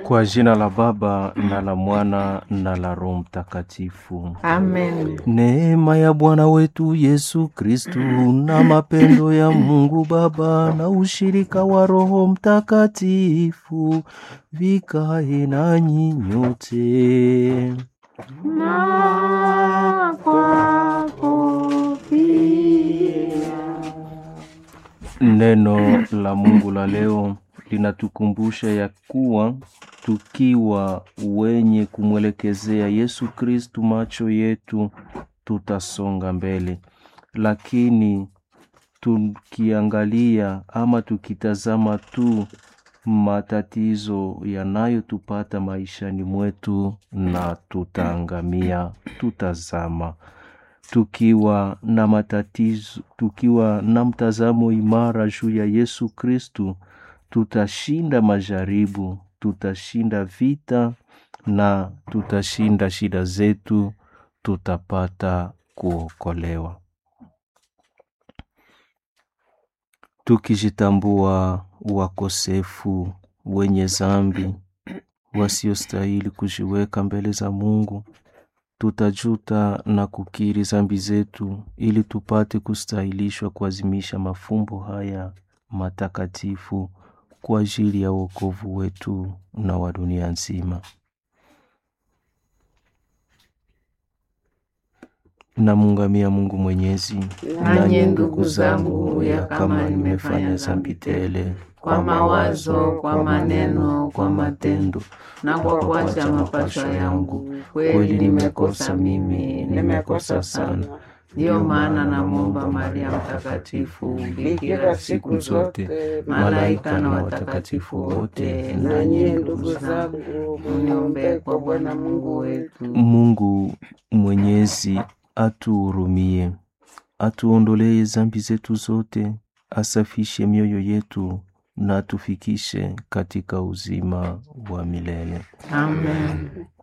Kwa jina la Baba na la Mwana na la Roho Mtakatifu. Amen. Neema ya Bwana wetu Yesu Kristu na mapendo ya Mungu Baba na ushirika wa Roho Mtakatifu vikae nanyi nyote. Na kwako pia. Neno la Mungu la leo linatukumbusha ya kuwa tukiwa wenye kumwelekezea Yesu Kristu macho yetu tutasonga mbele, lakini tukiangalia ama tukitazama tu matatizo yanayotupata maishani mwetu na tutaangamia, tutazama tukiwa na matatizo, tukiwa na mtazamo imara juu ya Yesu Kristu, tutashinda majaribu, tutashinda vita na tutashinda shida zetu, tutapata kuokolewa. Tukijitambua wakosefu, wenye zambi, wasiostahili kujiweka mbele za Mungu, tutajuta na kukiri zambi zetu ili tupate kustahilishwa kuazimisha mafumbo haya matakatifu kwa ajili ya wokovu wetu na wa dunia nzima. Namungamia Mungu Mwenyezi, Nanyi ndugu zangu, ya kama nimefanya zambi tele kwa mawazo, kwa maneno, kwa matendo na kwa kuacha mapasho yangu, kweli nimekosa mimi, nimekosa sana. Ndiyo maana namwomba Maria Mtakatifu, bikira siku zote, malaika na watakatifu wote, na nyie ndugu zangu, muniombee kwa Bwana Mungu wetu. Mungu Mwenyezi atuhurumie, atuondolee zambi zetu zote, asafishe mioyo yetu na atufikishe katika uzima wa milele. Amen.